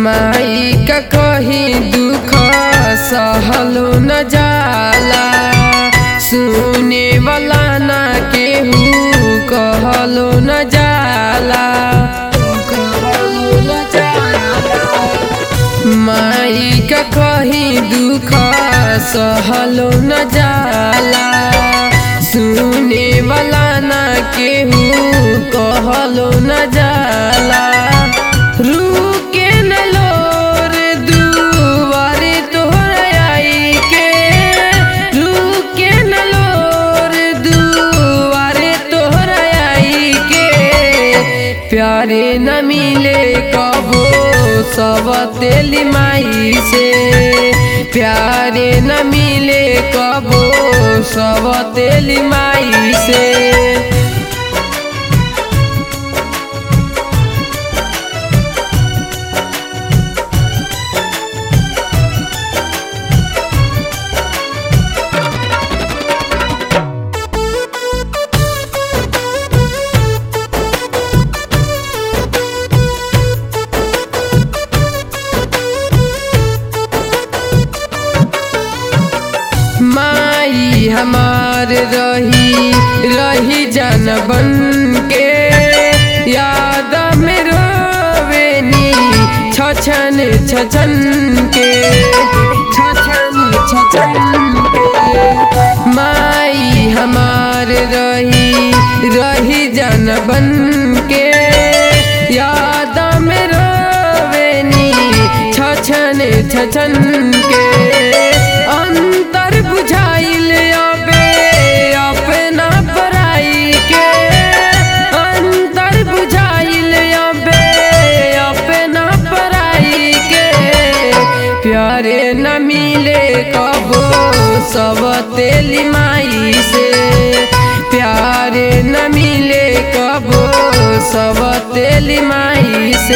माई का कहीं दुख सहलो न जाला सुने वाला ना केहू कहलो न जाला कहलो न जाला माई का कहीं दुख सहलो न जाला सुने वाला ना केहू कहलो न जाला रुके न लोर दुआरे तोहर आई के रुके न लोर दुआरे तोहर आई के प्यारे न मिले कबो सब तेली माई से प्यारे न मिले कबो सब तेली माई से माई हमार रही रही जन बन के याद में रोवेनी छछन छछन के छछन छछन के माई हमार रही रही जन बन के याद में रोवेनी छछन छछन के अंतर बुझाइल अबे अपना पराई के अंतर बुझाइल अबे अपना पराई के प्यारे न मिले कबो सब तेली माई से प्यारे न मिले कबो सब तेली माई से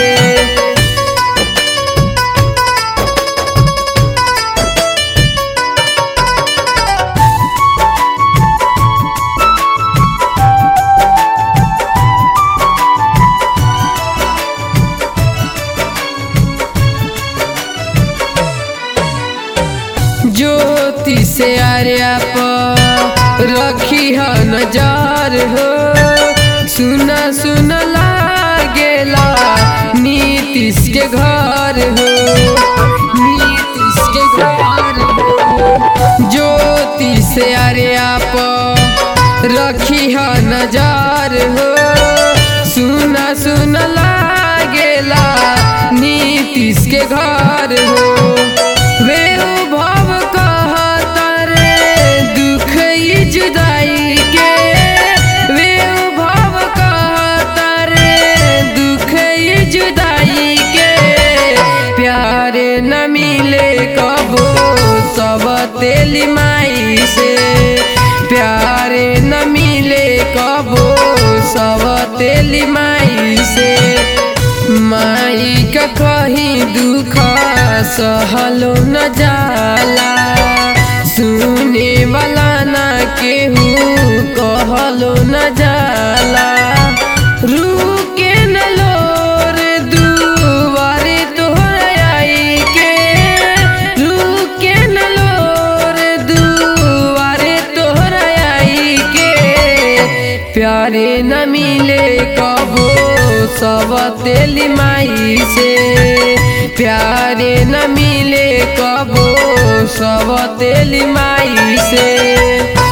ज्योति से आर्या पर रखी है नजर हो सुना सुन लागेला नीतीश के घर हो नीतीश के घर हो ज्योति से आर्या पर रखी है नजर हो सुना सुन लागेला नीतीश के घर हो वे भव कहतर दुख ई जुदाई के वे भव कहतर दुख ई जुदाई के प्यार न मिले कबो सब तेली माई से प्यार न मिले कबो सब तेली माई से माई का कहीं दुख सहलो न जाला सुने वाला ना केहू कहलो न जाला रुके न लोर दुआरे तोहर आई के रुके न लोर दुआरे तोहर आई के प्यारे न मिले कबो सब तेली माई से प्यारे न मिले कबो सब तेली माई से